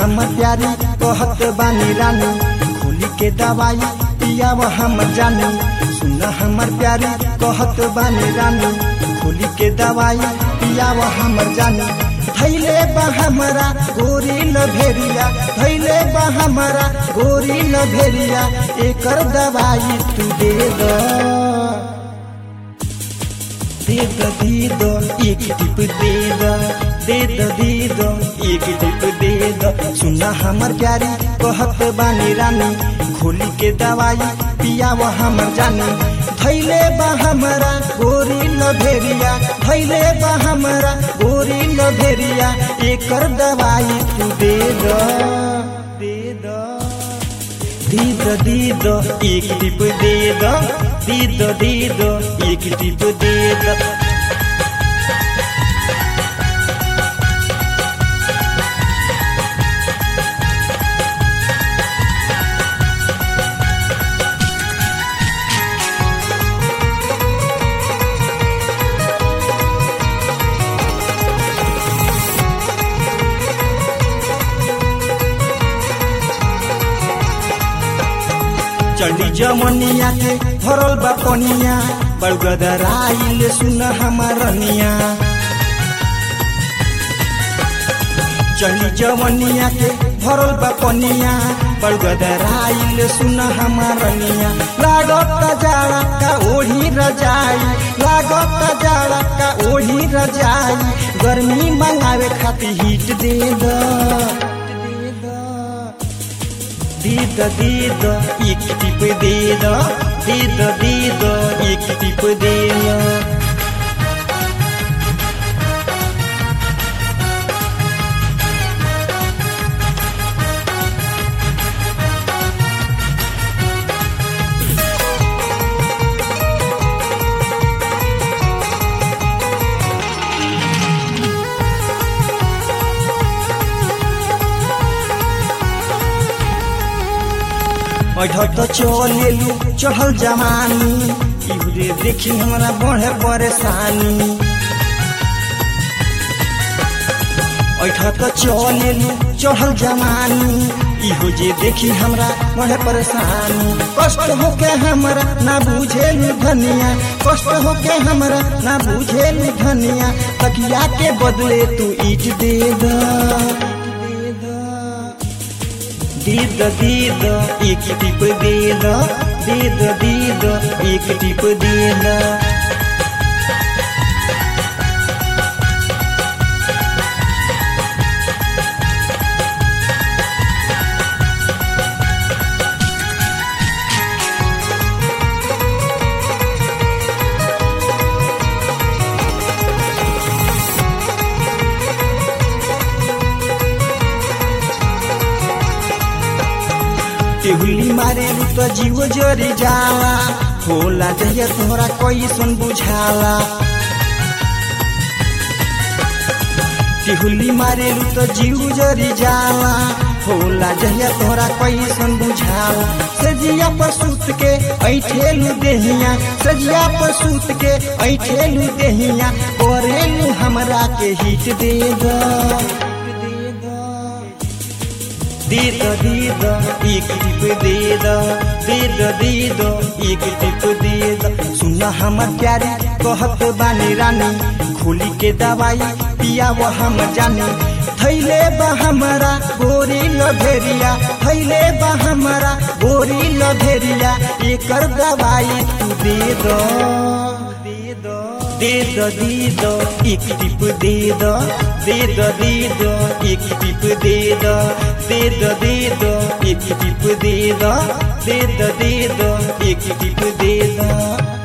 हमर प्यारी कहत बानी रानी खोली के दवाई पियाव हमर जानी सुन हमर प्यारी कहत बानी रानी खोली के दवाई पियाव हमर जानी थैले बा हमरा गोरी न भेरिया थैले बा हमरा गोरी न भेरिया एकर दवाई तू दे द दे द दे द एक टिप दे द दे द दे द एक टिप दे द सुना हमर प्यारी कहत बानी रानी खोली के दवाई पियाव हमर जानी थैले बा हमरा गोरी न भेरिया थैले बा हमरा गोरी न भेरिया एकर दवाई तू दे the they the they the they द एक टिप दे द दे द दे द एक टिप दे द चढ़ी जमनिया के भरल बा पनिया बड़गदराइल सुन हमारनिया चढ़ी जमनिया के भरल बा पनिया बड़गदराइल सुन हमारनिया लागत जाड़ा का ओढ़ी रजाई लागत जाड़ा का ओढ़ी रजाई गर्मी मंगावे खातिर हीट दे द दीद दीद एक टिप दीद दीद दीद एक टिप दीद अढ़त चलेलू चढ़ल जवानी इहरे देखी हमरा बढ़े परेशानी अठत चलेलू चढ़ल जवानी इहो जे देखी हमरा बढ़े परेशानी कष्ट होके हमरा ना बुझेलू धनिया कष्ट होके हमरा ना बुझेलू धनिया तकिया के बदले तू ईट दे द दीद दीद एक टिप दीद दीद दीद एक टिप दीद टेहुली मारे तो जीव जरी जाला होला जहिया तोहरा कैसन बुझाला टेहुली मारे तो जीव जरी जाला होला जहिया तोहरा कैसन बुझाला सजिया पर सूत के ऐठेलू देहिया सजिया पर सूत के ऐठेलू देहिया करेलू हमरा के हिट दे द दीद दीद एक टिप दीद दीद दीद एक टिप दीद सुन हमर प्यारी कहत बानी रानी खोली के दवाई पियाव हम जानी थैले बा हमरा गोरी लभेरिया थैले बा हमरा गोरी लभेरिया एकर दवाई तू दे दो दे दो दे दो एक टिप दे दो दे दो दे दो एक टिप दे दो दे दो दे दो एक टिप दे दो दे दो दे दो एक टिप दे दो